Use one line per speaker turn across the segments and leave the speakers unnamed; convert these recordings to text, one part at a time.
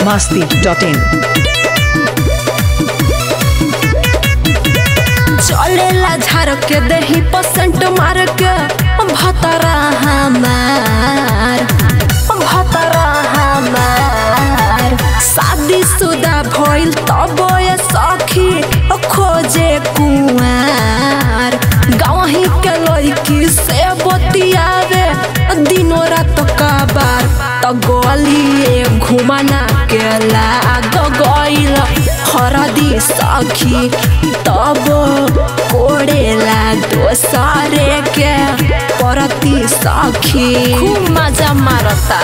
masti.in.
चलेला झार के दही परसेंट मार के भतरा हमार भतरा हमार शादी शुदा भइल तब ये सखी खोजे कुआर गावही के लड़की से बतियावे दिनो रात कबार त गलिए घुमाना के लाग गइल हरदी सखी तब कोड़ेला दोसरे के परती सखी खूब मजा मारता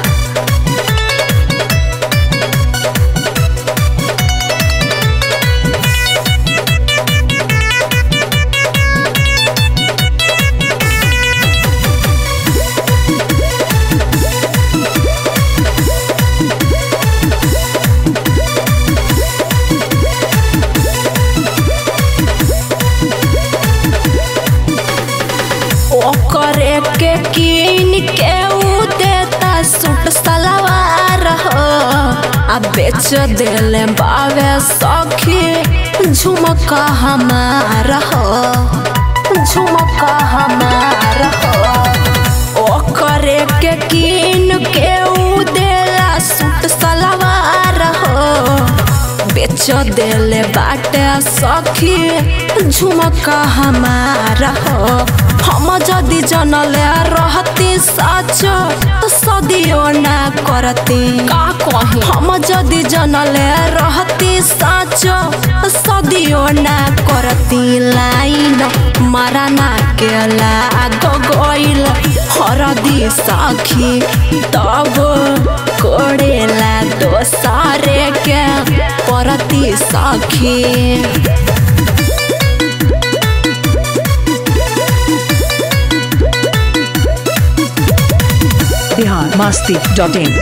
ओकरे के कीन के ऊ देता सूट सलवार हो आ बेच देले बावे सखी झुमका हमार हो झुमका हमार हो ओकरे के कीन के ऊ देला सूट सलवार हो बेच देले बाटे सखी झुमका हमार हो हम जदि जनले रहती सच तो सदियो ना करती का कही हम जदि जनले रहती सच सदियो ना करती लाइन मराना के लाग गइल हरदी सखी तब कोड़ेला दोसरे के परती सखी
Bihar masti.in.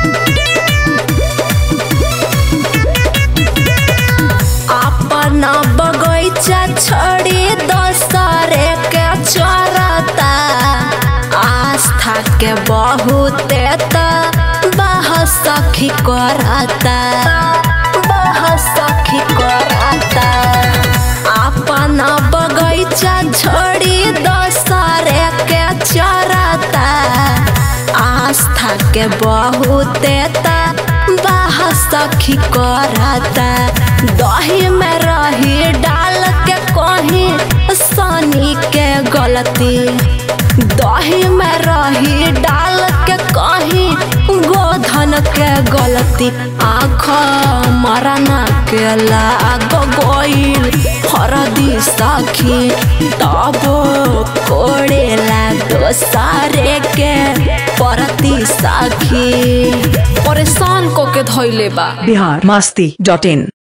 अपना बगैचा छोड़ी दोसरे के चरता आस्था के बहुते त बह सखी करता बह सखी करता अपना बगैचा छोड़ी दोसरे के चरता आस्था के बहुते त बाह सखी करता दही में रही डाल के कहीं सनी के गलती दही में रही डाल के कहीं गोधन के गलती आँख मरना के लाग गइल हरदी सखी तब कोड़ेला दोसरे के परती सखी परेशान को के धैले बा
Bihar masti.in.